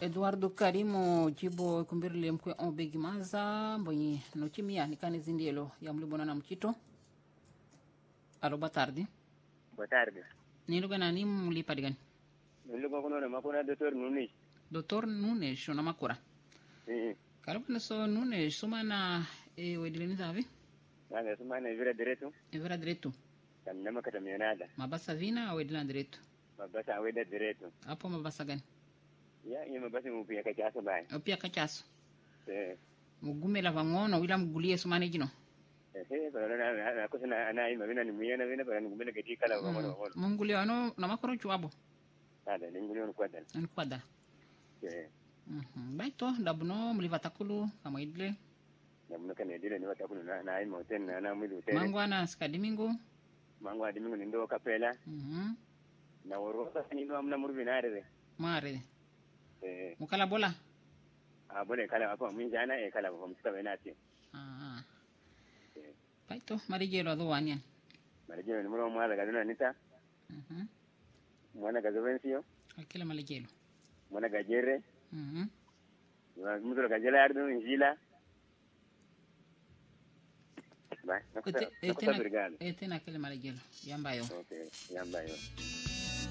eduardo karimo jibo kumbirle mkwe on begi maza mbonyi no chimia nikani zindielo ya mlibona na mchito alo boa tarde Boa tarde. ni luga na ni mlipa digani Nilipo kuno na makuna Dr. Nunes. Dr. Nunes ona makura Eh. karibu na so Nunes sumana e wedileni zavi Nanga suma na vira direto. evera direto Kam nama kata mionada. mabasa vina wedilana direto Mabasa aweda direto. hapo mabasa gani Ya, iya mabasa mupia kacha asa bai. opia kachaso Eh. mugumela vangono wila mgulie sumane jino Eh, pero na na kusa na ana ima vina ni miyana vina pero ngumele kati kala wa mono mono. mungulie ano na makoro chuabo Ada ninguli on kwada. ani kwada Eh. Mhm. baito dabuno mliva takulu kama idle Na mno kana dile ni wata kuno na na ima hotel na na mwili hotel. mangwana skadimingo Mangu adi mingu nindo kapela. Mhm. Na worosa ni ndo amna murvi na arede. mare Eh. mukala bola A bole kala apa mwinjana e kala kwa msika wenati. Ah. Eh. baito marijelo ado wanian Marejeo ni mwana mwana gaduna nita. Mhm. Mwana gazovencio. akila malijelo Mwana gajere. Mhm. Muzuro gajela ardu injila. Bye. Nakusa, Ete- nakusa etena brigada. etena akila malijelo yambayo Okay, yamba yo.